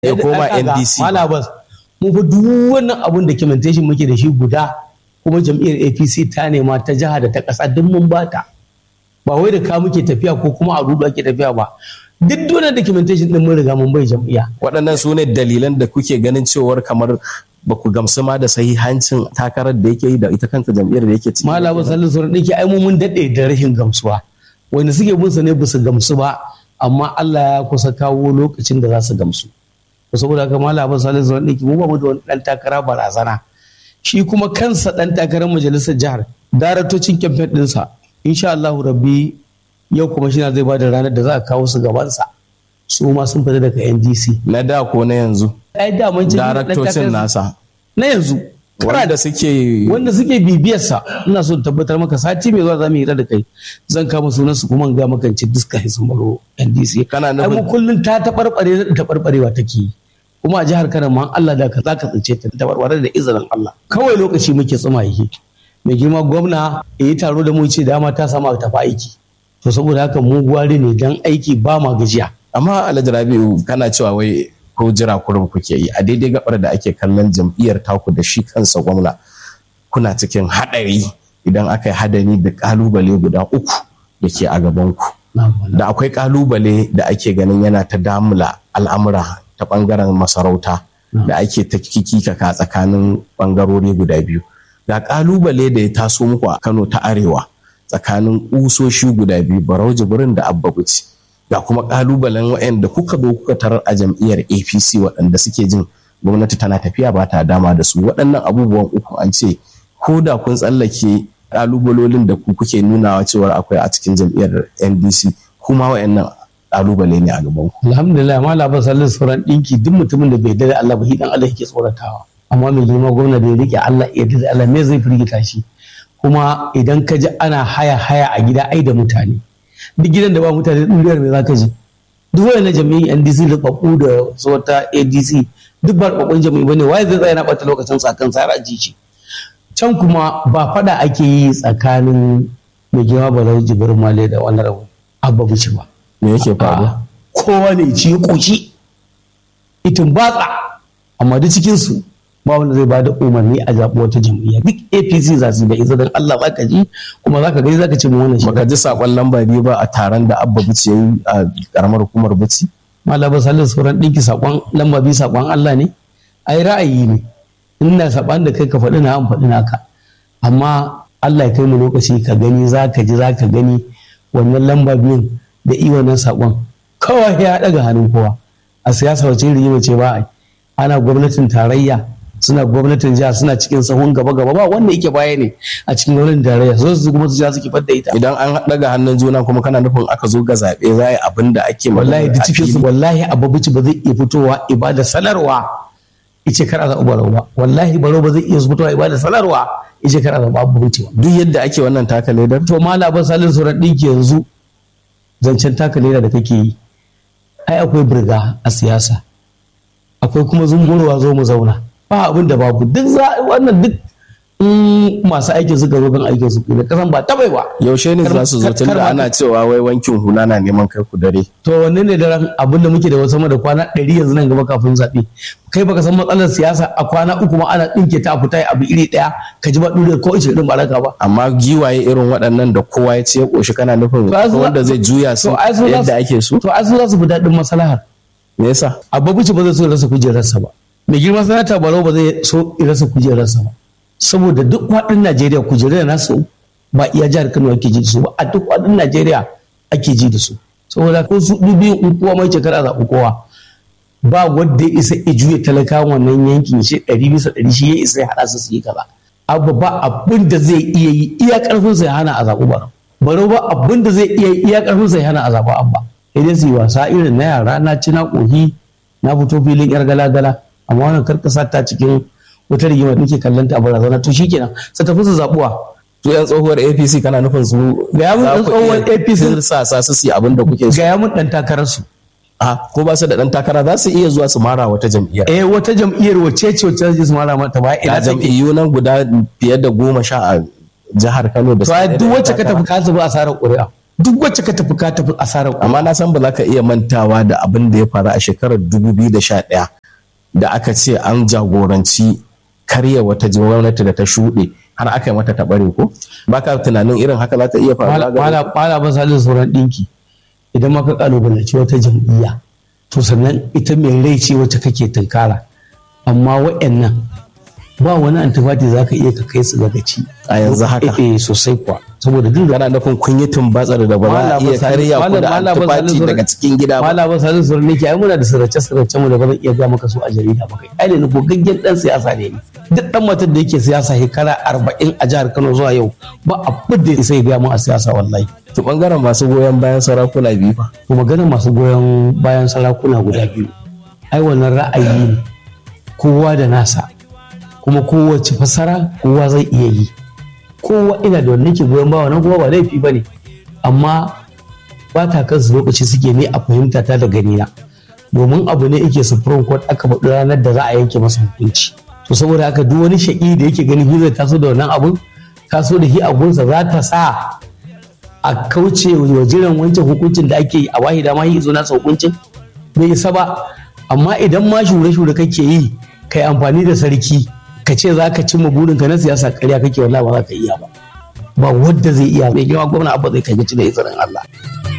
ya koma ndc malabas mu fa duk wannan abun documentation muke da shi guda kuma jam'iyyar apc ta nema ta jiha da ta ƙasa duk mun bata ba wai da ka muke tafiya ko kuma a rudu ake tafiya ba duk dole documentation din mun riga mun bai jam'iyya waɗannan su ne dalilan da kuke ganin cewar kamar ba ku gamsu ma da sahihancin takarar da yake yi da ita kanta jam'iyyar da yake ciki malabas salisu sauran ɗinki ai mu mun daɗe da rashin gamsuwa wanda suke bin sa ne ba su gamsu ba amma Allah ya kusa kawo lokacin da za su gamsu saboda haka malam abin salisu sauran ɗinki mu ba mu da wani ɗan takara barazana shi kuma kansa ɗan takarar majalisar jihar daratocin kyamfen ɗinsa insha Allah rabbi yau kuma shi zai ba da ranar da za a kawo su gabansa su ma sun fita daga NDC na da ko na yanzu ai da mun daraktocin nasa na yanzu wanda suke wanda suke bibiyarsa ina so tabbatar maka sati mai zuwa za mu hira da kai zan kama sunan su kuma ga maka ci diska sun baro NDC Kana nufin- ai mu kullun ta tabarbare ta tabarbarewa take yi kuma a jihar Kano ma Allah da ka zaka tsince ta tabarbare da izinin Allah kawai lokaci muke tsuma yake mai girma gwamna ya yi taro da mu ce dama ta samu tafi aiki to saboda haka mu gwari ne dan aiki ba ma gajiya amma alhaji rabi'u kana cewa wai ko jira kurum kuke yi a daidai gabar da ake kallon jam'iyyar taku da shi kansa gwamna kuna cikin haɗari idan aka yi hadani da ƙalubale guda uku da ke a gabanku da akwai ƙalubale da ake ganin yana ta damula al'amura ta ɓangaren masarauta da ake ta kikikaka tsakanin ɓangarori guda biyu ga ƙalubale da ya taso muku a kano ta arewa tsakanin ƙusoshi guda biyu barau jibrin da abba buci ga kuma ƙalubalen waɗanda kuka zo kuka tarar a jam'iyyar apc waɗanda suke jin gwamnati tana tafiya ba ta dama da su waɗannan abubuwan uku an ce ko da kun tsallake ƙalubalolin da ku kuke nunawa cewar akwai a cikin jam'iyyar ndc kuma waɗannan ƙalubale ne a gaban ku alhamdulillah ma labar sallin sauran ɗinki duk mutumin da bai da Allah ba hidan Allah yake tsoratawa amma mai girma gwamna da ya rike Allah ya da Allah me zai firgita shi kuma idan ka ji ana haya haya a gida ai da mutane duk gidan da ba mutane duniyar me zaka ji duk wani jami'in NDC da babu da wata ADC duk ba babban jami'i bane waye zai tsaya na bata lokacin tsakan sa ji shi can kuma ba fada ake yi tsakanin mai girma Barau Jibrin Male da wannan rabu abba bici ba me yake faruwa kowa ne ci ya ƙoshi itin batsa amma duk cikinsu ba wanda zai bada umarni a zaɓi wata jam'iyya duk apc za su yi da izinin allah za ka ji kuma za ka gani za ka ce mu wannan shi baka ji sakon lamba biyu ba a taron da abba bici ya yi a karamar hukumar bici malaba sallar sauran ɗinki saƙon lamba biyu saƙon allah ne ai ra'ayi ne ina saɓan da kai ka faɗi na an faɗi naka amma allah ya kai mu lokaci ka gani za ka ji za ka gani wannan lamba biyun da i wannan saƙon kawai ya ɗaga hannun kowa a siyasa wace rigima ce ba a yi ana gwamnatin tarayya suna gwamnatin jiha suna cikin sahun gaba gaba ba wanda yake baya ne a cikin gwamnatin tarayya so su kuma su ja suke fadda ita idan an daga hannun juna kuma kana nufin aka zo ga zaɓe za a yi abin da ake magana wallahi da a cikin su fili. wallahi ababuci ba zai iya fitowa ibada sanarwa ice kar a zaɓi barau ba wallahi barau ba zai iya fitowa ibada sanarwa ice kar a zaɓi ababuci ba duk yadda ake wannan taka ledar to mala ban salin sauran ɗinki yanzu zancen taka leda da kake yi ai akwai birga a siyasa akwai kuma zungurwa zo mu zauna ba abin da babu duk za wannan duk in masu aikin suka zo kan aikin su da kasan ba tabai ba yaushe ne za su zo Kar- tun kar da ma- ana cewa wai wankin hula na neman kai ku dare to wanne ne daren abin da muke da wasu sama da kwana ɗari yanzu nan gaba kafin zaɓe kai baka san matsalar siyasa a kwana uku ma ana ɗinke ta a fita abu iri ɗaya ka ji ba ɗure ko ishe ɗin baraka ba amma giwaye irin waɗannan da kowa ya ce ya ƙoshi kana nufin To ai su- wanda zai juya su to ai su za yadda su- ake so to ai su za su fi daɗin maslahar me yasa ababuci ba zai so ya rasa kujerarsa ba mai girma sanata barau ba zai so ya rasa kujerarsa ba saboda duk faɗin najeriya kujerar nasu ba iya jihar kano ake ji da su ba a duk faɗin najeriya ake ji da su saboda ko su dubi in kowa mai shekara zaɓi kowa ba wanda ya isa ya juya talakawan wannan yankin shi ɗari bisa ɗari shi ya isa ya haɗa su su yi kaza abu ba abin da zai iya yi iya ƙarfinsa ya hana a zaɓi barau barau ba abin da zai iya yi iya ƙarfinsa ya hana a zaɓi abba sai dai su yi wasa irin na yara na ci na ƙohi na fito filin yar gala-gala amma wannan karkasa ta cikin wata rigima da muke kallon ta a barazana to shikenan sai tafi su zabuwa su yan tsohuwar apc kana nufin su Ga ya mun za ɗan ku tsohuwar iya APC. tirsasa su su yi abin da kuke so ga ya mun dan takarar su a ko ba su da dan takara za su iya zuwa su mara wata jam'iyyar eh wata jam'iyyar wace ce wacce zai su mara mata ba ga ina take jam'iyyu nan guda fiye da goma sha a jihar kano da to ai duk wacce ka tafi ka zuba asarar ƙuri'a duk wacce ka tafi ka tafi asarar amma na san ba za ka iya mantawa da abin da ya faru a shekarar 2011 da aka ce an jagoranci karya wata gwamnati da ta shuɗe har aka yi mata taɓare ko ba ka tunanin irin haka za ta iya faruwa ga mala ba sa sauran ɗinki idan maka kalubalanci wata jam'iyya to sannan ita mai rai ce wacce kake tunkara amma wa'annan ba wani antifati za ka iya ka kai su daga ci a yanzu haka eh sosai kuwa saboda duk da kana nufin kun yi tumbatsar da ba za a iya karya ku da antifati daga cikin gida ba mala ba salin sauran nake ai muna da sirace sirace mu da ba zan iya ga maka su a jarida ba kai ai ne ko gaggen dan siyasa ne duk dan matar da yake siyasa shekara arba'in a jihar Kano zuwa yau ba abin da sai ga mu a siyasa wallahi to bangaren masu goyon bayan sarakuna biyu fa to maganar masu goyon bayan sarakuna guda biyu ai wannan ra'ayi ne kowa da nasa kuma kowace fasara kowa zai iya yi kowa ina da wanda ke goyon bawa nan kuma ba laifi ba ne amma ba ta kansu lokaci suke ne a fahimta ta da ganina domin abu ne yake supreme court aka faɗi ranar da za a yanke masa hukunci to saboda haka duk wani shaƙi da yake ganin zai taso da wannan abun taso da shi abunsa za ta sa a kauce wa jiran wancan hukuncin da ake yi a wahida ma yi zo nasa hukuncin bai isa ba amma idan ma shure-shure kake yi kai amfani da sarki ka ce za ka cimma burinka na siyasa karya kake wallahi ba za ka iya ba ba wadda zai iya mai yawa gwamna abba zai kai da izinin Allah